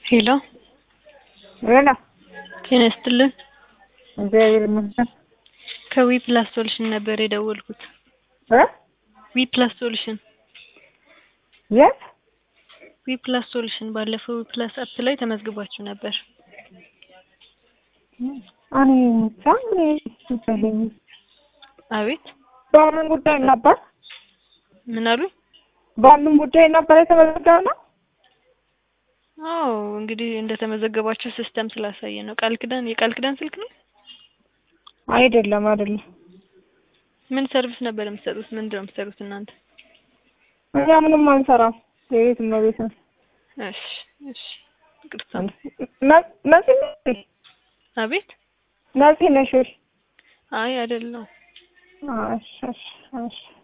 ሄሎ ሄሎ ጤና ይስጥልን። እግዚአብሔር ይመስገን። ከዊ ፕላስ ሶሉሽን ነበር የደወልኩት። እ ዊ ፕላስ ሶሉሽን የት? ዊ ፕላስ ሶሉሽን ባለፈው ዊ ፕላስ አፕ ላይ ተመዝግባችሁ ነበር። እኔ እንጃ እኔ ይመስለኝ አቤት በምን ጉዳይ ነበር? ምን አሉኝ? በምን ጉዳይ ነበር የተመዘገብነው? አዎ እንግዲህ እንደተመዘገባችሁ ሲስተም ስላሳየ ነው። ቃል ኪዳን የቃል ኪዳን ስልክ ነው። አይደለም አይደለም። ምን ሰርቪስ ነበር የምትሰጡት? ምንድን ነው የምትሰሩት እናንተ? እኛ ምንም አንሰራም። የቤት እመቤት ነን። እሺ እሺ ይቅርታ። ነ- ነፂ ነሽ? አቤት ነፂ ነሽ ወይ? አይ አይደለም። አዎ፣ እሺ እሺ እሺ